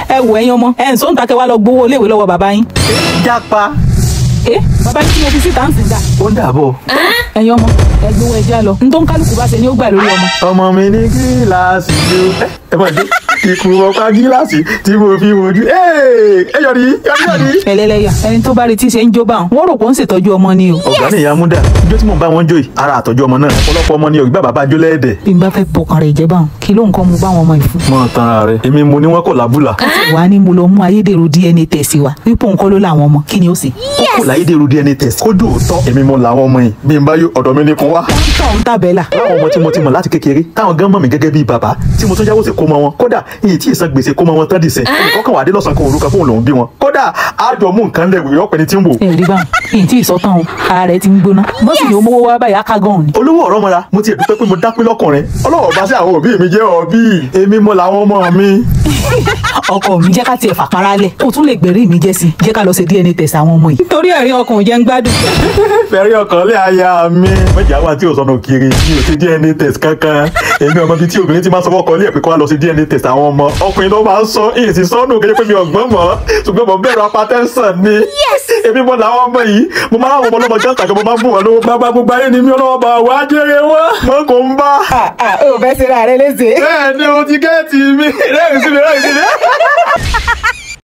ẹ wò ẹ̀yin ọmọ ẹ ń sọ ń takẹ́ wá lọ gbowó iléèwé lọ́wọ́ bàbá yín. jápa ẹ bàbá yín tí mo fi síta ń sìn dà. ó dàbọ̀. ẹ̀yin ọmọ ẹ gbowó ẹja lọ n tó ń kálukú bá ṣe ni ó gbà lórí ọmọ. ọmọ mi ní gíláàsì ló ẹ ẹ mọ̀ dé ikú ọ̀pá gíláàsì tí mo fi wojú ẹ ẹ yọrí yọrí yọrí. ẹlẹ́lẹ́yà ẹni tó bá retí ṣe ń jó bá wọn wọ́n rò pé ó ń ṣètọ́jú ọmọ ni o. ọ̀gá ni ìyá múdà ijó tí mò ń bá wọn jó yìí ara àtọ́jú ọmọ náà ọ̀pọ̀lọpọ̀ ọmọ ni ògbà bàbá jó lẹ́ẹ̀dẹ̀. bí n bá fẹ́ bọkàn rẹ̀ jẹ́ báwọn kí ló nǹkan mu báwọn ọmọ yìí fún. mọ tanra rẹ èmi mo ní wọn kò lábùlà. wà á ní mo lọ mú ayédèrú DNA test wa wípé nǹkan ló láwọn ọmọ kí ni ó sì. kókò láyédèrú DNA test kójú òótọ́ èmi mo làwọn ọmọ yìí bí n bá yó ọ̀dọ̀ mi ní kun wá. tọ̀ ń tàbẹ́là. láwọn ọmọ tí mo ti mọ̀ láti kékeré táwọn gan mọ̀ mí gẹ́gẹ́ bíi bàbá tí mo tún jáwọ́ sí kó mọ wọn kódà iye tí ìsan gbèsè kó mọ wọn tán dìsẹ̀ ẹnìkan kan wà dé lọ́sàn-án kan òrukàn fóun lòún bí wọn kódà àjọ mú nǹkan lẹ̀ wíwọ́ pẹ̀lú tí ń wò. ẹ rí báwọn èyí tí ìsọtàn o ara rẹ ti ń gbóná bọ́sì ni ó mówó wá báyìí akágàn ni. olówó ọ̀rọ̀ mọ́ra mo ti dúpẹ́ pé mo dápé lọ́kùnrin ọlọ́wọ́ bá sí àwọn òbí mi jẹ́ òbí èmi mo làwọn ọmọ mi. ọkọ mi jẹ́ ká tiẹ̀ fàpárá lẹ̀ o tún lè gbèrí mi jẹ́ sí jẹ́ ká lọ ṣe DNA test àwọn ọmọ yìí. nítorí ẹ̀rí ọkàn ò jẹ́ ń gbádùn. fẹ́rí ọkàn lé aya mi. mẹ́jà wá tí o sọnù kiri mi ò ṣe DNA test kankan èmi ọmọ bíi tí obìnrin ti máa sọ fọ́kọ ilé ẹ̀ pé kó wá lọ sí DNA test àwọn ọmọ ọkùnrin ló máa ń sọ èyí sì sọnù kéde pé mi ọ̀gbọ́n mọ́ ṣùgbọ́n mo bẹ̀rù apatẹ́sàn ni èmi mo làwọn ọmọ yìí mo máa ń àwọn ọmọ ọlọ́mọ jẹ́ àtàkùn mo máa ń fún wọn lówó bàbá gbogbo ayé ni mi ọlọ́wọ́ bá wà á jẹ́rẹ̀ wọn mọ́ kò ń bá. o fẹ́ ṣe ra rẹ léṣe. bẹ́ẹ̀ ni o ti gẹ́ẹ̀tì mi rẹ́rìn sí mi rẹ́rìn sí mi.